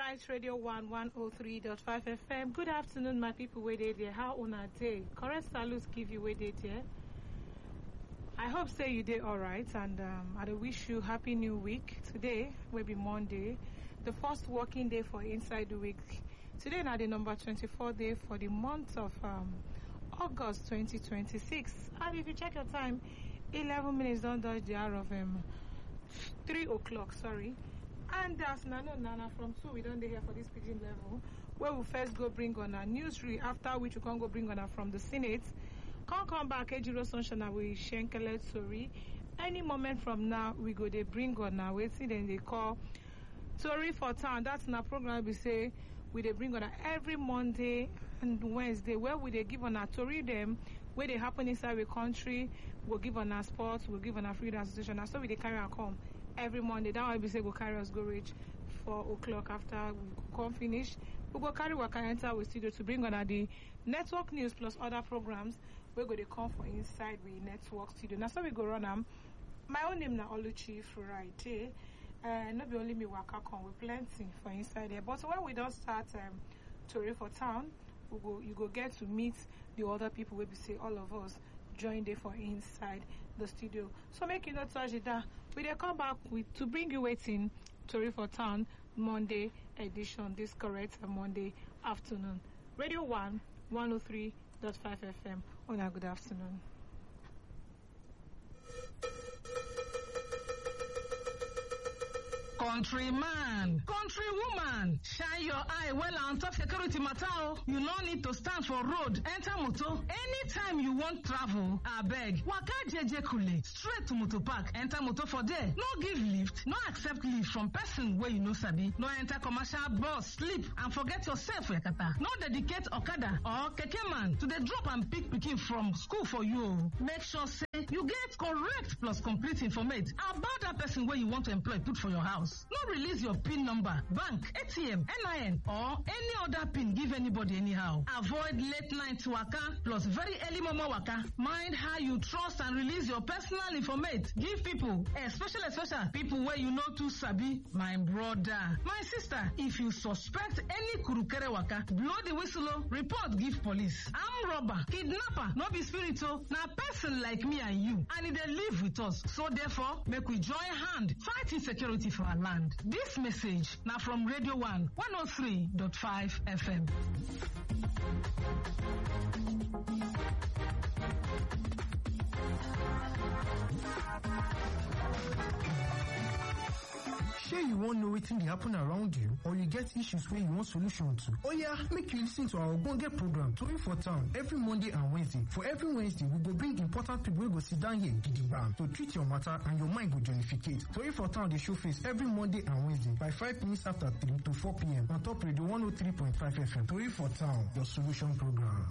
right radio 1 103.5 fm good afternoon my people wey dey there how una dey correct salute give you wey dey there i hope say you dey alright and um, i dey wish you happy new week today wey be monday the first working day for inside the week today na the number 24 day for the month of um, august 2026 and if you check your time 11 minutes don dodge the hour of um, 3 o'clock sorry and as na no na na from two we don dey here for this pidgin level wey we first go bring on our news read after which we come go bring on her from the senate come come back ejiro sunshine with shenkele tori any moment from now we go dey bring on our wetin dem dey call tori for town that na program be say we dey bring on her every monday and wednesday where we dey give on our tori dem wey dey happen inside the country we go give on our sports we go give on our freedom association na so we dey carry am come every monday that one be say go carry us go reach four o'clock after we come finish we go carry waka enter we studio to bring una the network news plus other programs wey go dey come for inside we network studio na so we go run am my own name na oluchi friday uh, no be only me waka come we plenty for inside there but when we don start um, tori for town we go you go get to meet the other people wey be say all of us join dey for inside the studio so make you no touch it down we dey come back with to bring you wetin tori for town monday edition this correct uh, monday afternoon radio one one oh three dot five fm una good afternoon. Countryman, countrywoman, shine your eye well on top security matter. oh. You no need to stand for road, enter motor. Anytime you want travel, abeg, waka jeje kule, straight to motor park, enter motor for there. No give lift, no accept lift from person wey you no sabi. No enter commercial bus, sleep and forget yourself yakata. No dedicate okada or keke man to dey drop and pick pikin from school for you. oh. Make sure say you get correct plus complete informate about that person wey you want to employ put for your house. No release your PIN number, bank, ATM, NIN, or any other PIN give anybody anyhow. Avoid late night waka plus very early momo waka. Mind how you trust and release your personal informate. Give people, especially especially people where you know too sabi. My brother, my sister, if you suspect any kurukere waka, blow the whistle, oh, report give police. Arm robber, kidnapper, no be spirit oh, na person like me and you, and e dey live with us. So therefore, make we join hand fight insecurity for our land. This message now from Radio 1 103.5 FM. shey you wan know wetin dey happen around you or you get issues wey you want solution to oya make you lis ten to our ogbonge program tori for town every monday and wednesday for every wednesday we go bring important people wey go sit down here gidigba to treat your matter and your mind go jollificate tori for town dey show face every monday and wednesday by five minutes after three to four pm on top radio one oh three point five fm tori for town your solution program.